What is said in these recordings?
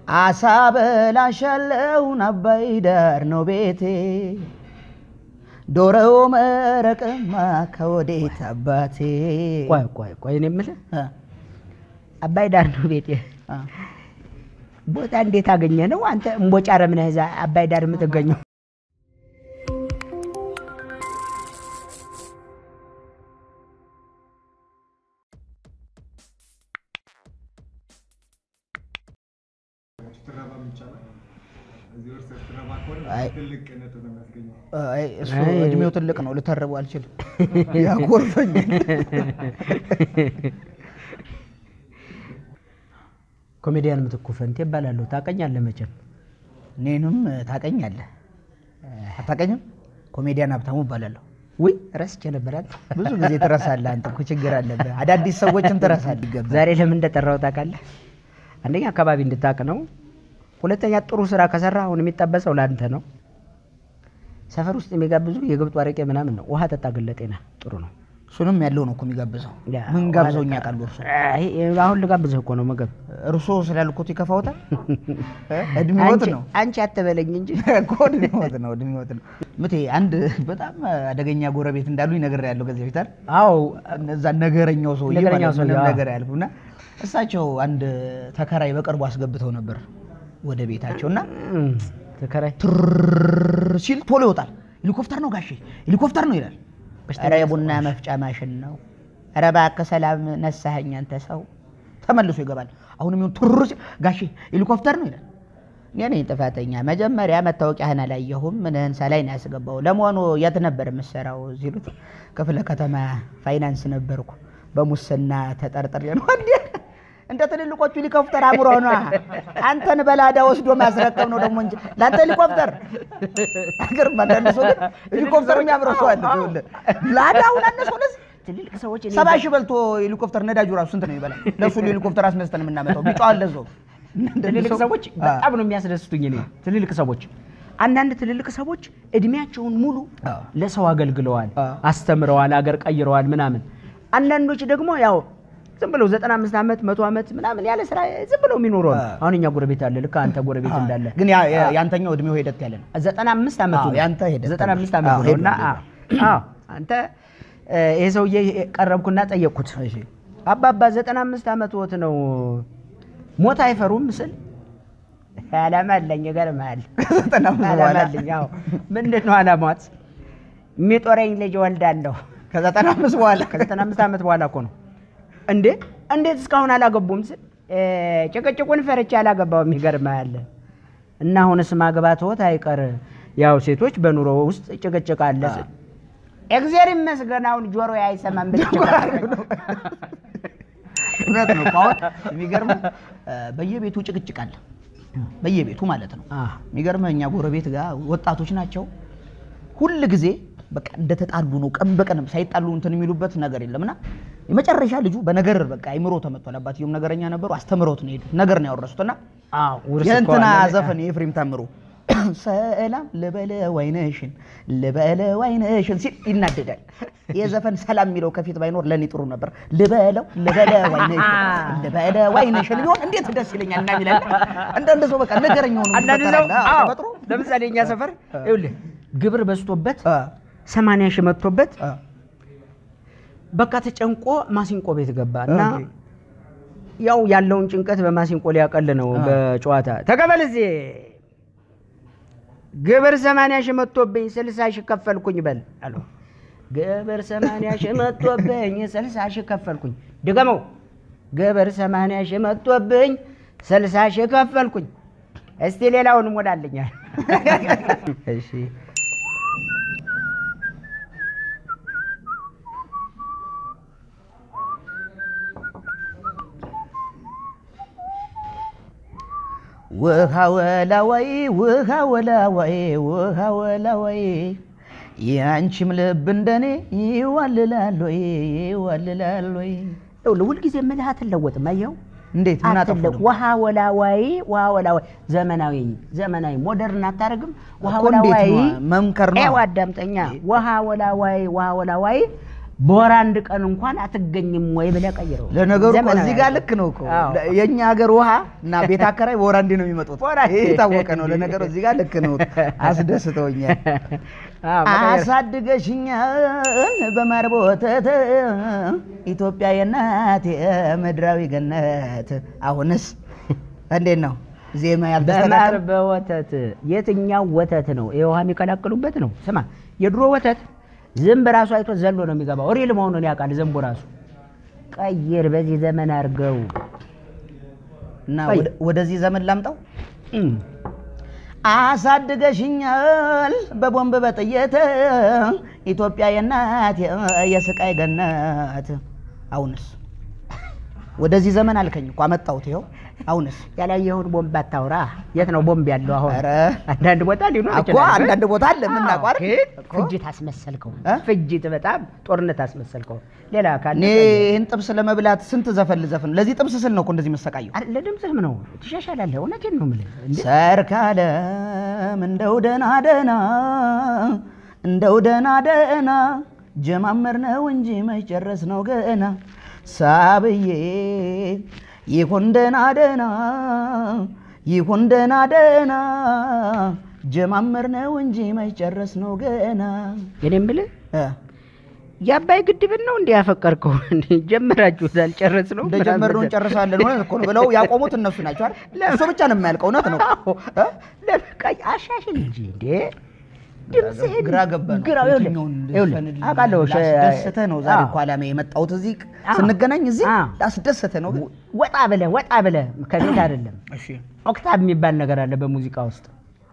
አሳ በላሻለውን አባይ ዳር ነው ቤቴ ዶሮ መረቅማ ከወዴት አባቴ ቆይ ቆይ ቆይ እኔ የምልህ እ፣ አባይ ዳር ነው ቤቴ እ። ቦታ እንዴት አገኘ ነው አንተ እምቦጫ ረምነህ እዛ አባይ ዳር የምትገኘው? አይ ትልቅ ነጥብ ነው የሚያስገኘው። አይ፣ እሱ አይ። እድሜው ትልቅ ነው፣ ልተርበው አልችልም። ያኮርፈኛል። ኮሜዲያን ምትኩ ፈንቴ እባላለሁ። ታውቀኛለህ መቼም። እኔንም ታቀኛለህ? አታቀኝም? ኮሜዲያን ሀብታሙ እባላለሁ። ውይ ረስቼ ነበር። አንተ ብዙ ጊዜ ትረሳለህ። አንተ እኮ ችግር አለብህ። አዳዲስ ሰዎችን ትረሳለህ። ይገባል። ዛሬ ለምን እንደጠራው ታውቃለህ? አንደኛ አካባቢ እንድታውቅ ነው። ሁለተኛ ጥሩ ስራ ከሰራ አሁን የሚጠበሰው ለአንተ ነው። ሰፈር ውስጥ የሚጋብዙ የግብጡ አረቄ ምናምን ነው። ውሃ ጠጣ ግን ለጤና ጥሩ ነው። እሱንም ያለው ነው እኮ የሚጋብዘው። ያ፣ ምን ውሃ ጋብዘው ጠጣ። እኛ ቃል እርሶ አይ፣ አሁን ልጋብዝህ እኮ ነው ምግብ። እርሶ ስላልኩት ይከፋውታል። እ? እድሜዎት አንቺ- ነው አንቺ አትበለኝ እንጂ እኮ እድሜዎት ነው እድሜዎት ነው። ምቴ አንድ በጣም አደገኛ ጎረቤት እንዳሉ ይነግር ያለው ከዚህ በፊት አይደል? አዎ እነዛ ነገረኛው ሰውዬ ነገረኛው ማለት ምንም ሰውዬ፣ አዎ። ነገር ያልኩ እና እሳቸው አንድ ተከራይ በቅርቡ አስገብተው ነበር ወደ ቤታቸው እና እም፣ ተከራይ ትርር ሲል ቶሎ ይወጣል። ሄሊኮፕተር ነው ጋሼ ሄሊኮፕተር ነው ይላል። በሽተኛ ኧረ የቡና መፍጫ ማሽን ነው። ኧረ እባክህ ሰላም ነሳኸኝ አንተ ሰው። ተመልሶ ይገባል። አሁንም ይሁን ትርር ሲል ጋሼ ሄሊኮፕተር ነው ይላል። እኔ ነኝ ጥፋተኛ። መጀመሪያ መታወቂያህን አላየሁም። ምንህን ሳላይ ነው ያስገባው። ለመሆኑ የት ነበር የምትሰራው ሲሉት ክፍለ ከተማ ፋይናንስ ነበርኩ። በሙስና ተጠርጥሬ ነው እንዴ እንደ ትልልቆቹ ሄሊኮፕተር አምሮ ነው አንተን በላዳ ወስዶ ማስረከብ ነው ደግሞ እንጂ ለአንተ ሄሊኮፕተር አገር አንዳንድ ሰው ግን ሄሊኮፕተር የሚያምረው ሰው አለ። ይኸውልህ ላዳውን አነሰው ለዚህ ትልልቅ ሰዎች እኔ ሰባ ሺህ በልቶ ሄሊኮፕተር ነዳጁ ራሱ ስንት ነው ይበላል? ለእሱ ሄሊኮፕተር አስነስተን የምናመጣው ቢጫው አለ እዛው። ትልልቅ ሰዎች በጣም ነው የሚያስደስቱኝ። እኔ ትልልቅ ሰዎች አንዳንድ ትልልቅ ሰዎች እድሜያቸውን ሙሉ አዎ። ለሰው አገልግለዋል፣ አዎ። አስተምረዋል፣ አገር ቀይረዋል ምናምን። አንዳንዶች ደግሞ ያው ዝም ብለው 95 ዓመት መቶ ዓመት ምናምን ያለ ስራ ዝም ብለው የሚኖሩ አሉ። አዎ። አሁን እኛ ጎረቤት አለ፣ ልክ አንተ ጎረቤት እንዳለ ግን ያ- ያ- ያንተኛው እድሜው ሄደት ያለ ነው። 95 ዓመቱ አዎ፣ ነው። ያንተ ሄደት 95 ዓመቱ አዎ፣ ነው ሄዱ፣ እና ሄዱ። አዎ፣ አዎ፣ አንተ እ፣ ይሄ ሰውዬ ቀረብኩና ጠየቅኩት። እሺ አባባ 95 ዓመት ነው ሞት አይፈሩም ስል ዓላማ አለኝ። ይገርምሃል። ዘጠና አምስት ዓላማ በኋላ አለኝ። አዎ። ምንድን ነው ዓላማት? የሚጦረኝ ልጅ እወልዳለሁ። ከዘጠና አምስት በኋላ ከ95 ዓመት በኋላ እኮ ነው። እንዴ እንዴት እስካሁን አላገቡም ስል እ፣ ጭቅጭቁን ፈርቼ አላገባውም። ይገርምሃል። እና አሁንስ ማግባትዎት አይቀር ያው ሴቶች በኑሮ ውስጥ ጭቅጭቅ አለ ስል እግዚአብሔር ይመስገን አሁን ጆሮ አይሰማም ብል እውነት ነው እኮ አሁን የሚገርምህ እ፣ በየቤቱ ጭቅጭቅ አለ። በየቤቱ ማለት ነው። የሚገርምህ እኛ ጎረቤት ጋር ወጣቶች ናቸው። ሁል ጊዜ በቃ እንደተጣሉ ነው። ቀን በቀን ሳይጣሉ እንትን የሚሉበት ነገር የለም እና የመጨረሻ ልጁ በነገር በቃ አይምሮ ተመቷል። አባትየውም ነገረኛ ነበሩ። አስተምረውት ነው የሄዱት። ነገር ነው ያወረሱት እና የእንትና ዘፈን የኤፍሬም ታምሩ ሰላም ልበለ ዋይነሽን ልበለ ዋይነሽን ሲል ይናደዳል። ይህ ዘፈን ሰላም የሚለው ከፊት ባይኖር ለእኔ ጥሩ ነበር። ልበለው ልበለ ዋይነሽን ልበለ ዋይነሽን ቢሆን እንዴት ደስ ይለኛል እና የሚላል አንዳንድ ሰው በቃ ነገረኛ ሆኖ አንዳንድ ሰው ይፈጠራል። አዎ፣ አዎ፣ ተፈጥሮ ለምሳሌ እኛ ሰፈር ይኸውልህ ግብር በዝቶበት አ፣ ሰማንያ ሺህ መጥቶበት አ፣ በቃ ተጨንቆ ማሲንቆ ቤት ገባ እና ኦኬ። ያው ያለውን ጭንቀት በማሲንቆ ሊያቀል ነው አ። በጨዋታ ተቀበል እዚህ ግብር ሰማንያ ሺህ መጥቶብኝ ስልሳ ሺህ ከፈልኩኝ በል አለው። ግብር ሰማንያ ሺህ መጥቶብኝ ስልሳ ሺህ ከፈልኩኝ። ድገመው። ግብር ሰማንያ ሺህ መጥቶብኝ ስልሳ ሺህ ከፈልኩኝ። እስቲ ሌላውን ሞላልኛል። እሺ ውሃ ወላዋይ ውሃ ወላዋይ ውሃ ወላዋይ የአንቺም ልብ እንደኔ ይዋልላል ወይ ይዋልላል ወይ ይኸውልህ ሁልጊዜ ምልህ አትለወጥም። አየኸው እንዴት ምን አጠፋሁ አትለቅ- ደግሞ? ውሃ ወላዋይ ውሃ ወላዋይ ዘመናዊ ዘመናዊ ሞደርን አታደርግም። ውሃ እኮ እንዴት ወላዋይ ነው? መምከር ነው። ይኸው አዳምጠኛ። ውሃ ወላዋይ ውሃ ወላዋይ በወር አንድ ቀን እንኳን አትገኝም ወይ ብለህ ቀይረው። ለነገሩ እኮ ዘመናዊ እዚህ ጋር ልክ ነው እኮ አዎ። የእኛ ሀገር ውሃ እና ቤት አከራይ በወር አንዴ ነው የሚመጡት። በወር አንዴ። ይሄ የታወቀ ነው። ለነገሩ እዚህ ጋር ልክ ነው። አስደስተውኛል። አዎ፣ መቀየር- አሳድገሽኛል በማር ወተት ኢትዮጵያ የእናቴ ምድራዊ ገነት። አሁንስ እንዴት ነው ዜማ በማር ያልተስተካከለ? በወተት የትኛው ወተት ነው? ይሄ ውሃ የሚቀላቅሉበት ነው። ስማ የድሮ ወተት ዝንብ ራሱ አይቶ ዘሎ ነው የሚገባው። ሪል መሆኑን ያውቃል ዘንቡ ራሱ። ቀይር፣ በዚህ ዘመን አድርገው። እና ቆይ። ወደ- ወደዚህ ዘመን ላምጣው። እም፣ አሳድገሽኛል በቦምብ በጥይት ኢትዮጵያ የእናት የስቃይ ገነት። አሁንስ ወደዚህ ዘመን አልከኝ እኮ አመጣሁት። ይኸው አሁንስ ያላየኸውን ቦምብ አታውራ። የት ነው ቦምብ ያለው አሁን? ኧረ አንዳንድ ቦታ ሊኖር እኮ ይችላል። አንዳንድ ቦታ አለ የምናውቀው አይደል? ግን እኮ ፍጅት አስመሰልከው። እ? ፍጅት በጣም ጦርነት አስመሰልከው። ሌላ ካለ እኔ ይህን ጥብስ ለመብላት ስንት ዘፈን ልዘፍን? ለዚህ ጥብስ ስል ነው እኮ እንደዚህ መሰቃየው። አረ፣ ለድምፅህም ነው ትሻሻላለህ። እውነቴን ነው የምልህ። እንዴ ሰርካለም እንደው ደህና ደህና እንደው ደህና ደህና ጀማመር ነው እንጂ መጨረስ ነው ገና ሳብዬ ይሁን ደህና ደህና ይሁን ደህና ደህና ጀማመር ነው እንጂ መጨረስ ነው ገና እኔ የምልህ እ የአባይ ግድብን ነው እንዲህ ያፈቀርከው? እንዴ ጀመራችሁታል? ጨረስ ነው እንደጀመርነው እንጨርሳለን እውነት እኮ ነው ብለው ያቆሙት እነሱ ናቸው አይደል? እሱ ብቻ ነው የማያልቀው። እውነት ነው እ? ለበቃ አሻሽል እንጂ እንዴ ድምፅህን ግራ ገባን። ግራ ይኸውልህ፣ የትኛውን ይኸውልህ፣ ልዝፈንልህ? አውቃለሁ ሸ- ላስደስትህ ነው ዛሬ አዎ። እኮ ዓላማዬ የመጣሁት እዚህ አዎ። ስንገናኝ እዚህ አዎ። ላስደስትህ ነው። ግን ወጣ ብለህ ወጣ ብለህ ከቤት አይደለም እሺ ኦክታብ የሚባል ነገር አለ በሙዚቃ ውስጥ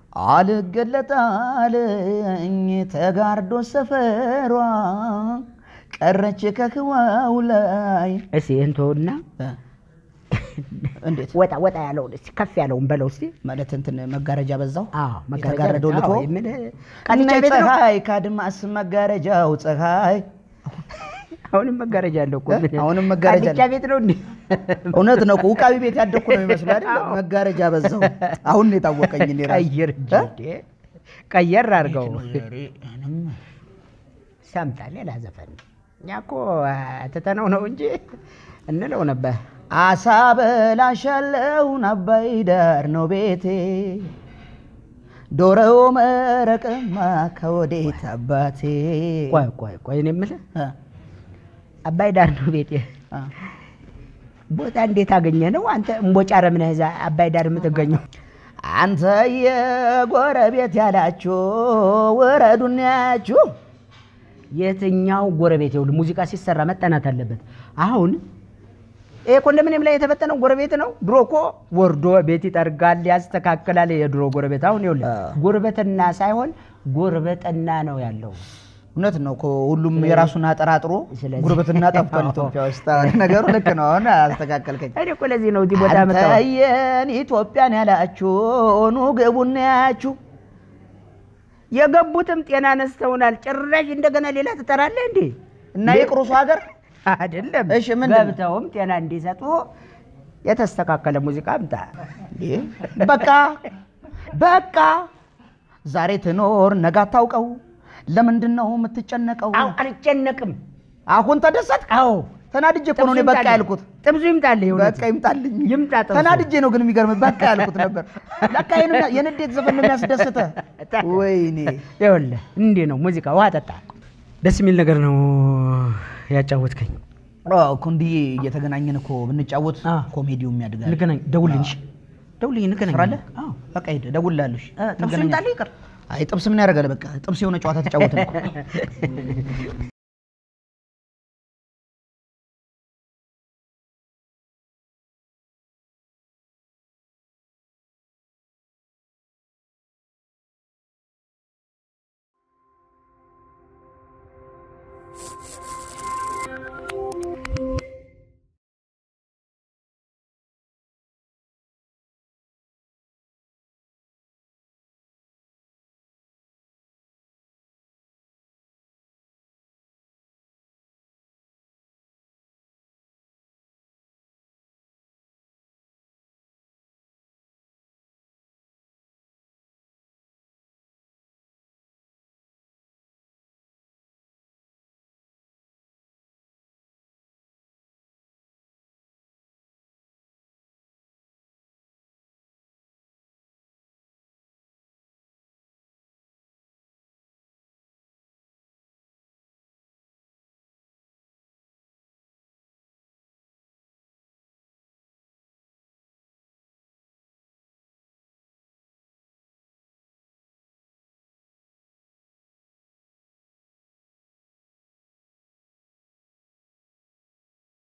አልገለጣልኝ ተጋርዶ ሰፈሯ ቀረች ከህዋው ላይ እስኪ ይህን ተውና እ? እንዴት ወጣ ወጣ ያለውን እስኪ ከፍ ያለውን በለው እስኪ ማለት እንትን መጋረጃ በዛው አዎ መጋረጃ የተጋረደው አዎ፣ ልቶ የምልህ ቀንቻ ቃልቻ ቤት ነው ፀሐይ ከአድማስ መጋረጃው ፀሐይ አሁንም መጋረጃ አለው እኮ እ? ምን- አሁንም መጋረጃ ቃልቻ ቤት ነው እንዴ እውነት ነው እኮ ውቃቢ ቤት ያደግኩ ነው የሚመስሉ አይደል? መጋረጃ በዛው አሁን ነው የታወቀኝ እኔ ራሴ። ቀይር እንጂ እ? እንዴ ቀየር አድርገው እኔም ሰምታ ሌላ ዘፈን እኛ እኮ ትተነው ነው እንጂ እንለው ነበር አሳ በላሻለውን አባይ ዳር ነው ቤቴ ዶሮ መረቅማ ከወዴት አባቴ ቆይ ቆይ ቆይ እኔ የምልህ እ? አባይ ዳር ነው ቤቴ እ? ቦታ እንዴት አገኘ ነው አንተ እምቦጫ ረምነህ እዛ አባይ ዳር የምትገኘው አንተ የጎረቤት ያላችሁ ውረዱን ያችሁ የትኛው ጎረቤት ይኸውልህ ሙዚቃ ሲሰራ መጠናት አለበት አሁን ይሄ ኮንዶሚኒየም ላይ የተበጠነው ጎረቤት ነው ድሮ እኮ ወርዶ ቤት ይጠርጋል ያስተካክላል የድሮ ጎረቤት አሁን ይኸውልህ አዎ። ጉርበትና ሳይሆን ጉርበጠና ነው ያለው እውነት ነው እኮ ሁሉም የራሱን አጠራጥሮ ስለዚህ- ጉርብትና ጠፍቷል ኢትዮጵያ ውስጥ ነገሩ ልክ ነው አሁን አስተካከልከኝ እኔ እኮ ለዚህ ነው እዚህ ቦታ መጣሁ አንተየን ኢትዮጵያን ያላችሁ ኑ ግቡና ያችሁ የገቡትም ጤና ነስተውናል ጭራሽ እንደገና ሌላ ትጠራለህ እንዴ እና የቅሩሱ ሀገር አይደለም እሺ፣ ምንድን ነው? ገብተውም ጤና እንዲሰጡ የተስተካከለ ሙዚቃ አምጣ እንዴ? በቃ በቃ ዛሬ ትኖር ነገ አታውቀው ለምንድን ነው የምትጨነቀው አዎ አልጨነቅም አሁን ተደሰት አዎ ተናድጄ እኮ ነው እኔ በቃ ያልኩት ጥብሱ ይምጣልህ የእውነት በቃ ይምጣልኝ ይምጣ ጥብሱ ተናድጄ ነው ግን የሚገርም በቃ ያልኩት ነበር ለካ ይሄንም የንዴት ዘፈን ነው የሚያስደስተ ወይኔ ይኸውልህ እንዲህ ነው ሙዚቃ ውሃ ጠጣ ደስ የሚል ነገር ነው ያጫወትከኝ አዎ እኮ እንዲህ እየተገናኘን እኮ ብንጫወት አ። ኮሜዲውም ያድጋል እንገናኝ ደውልልኝ እሺ ደውልልኝ እንገናኝ ስራ አለ? አዎ በቃ ሂድ እደውልልሃለሁ እሺ እ፣ ጥብሱ እንገናኛለን። ይምጣልህ ይቅር አይ ጥብስ ምን ያደርጋል በቃ ጥብስ የሆነ ጨዋታ ተጫወትን እኮ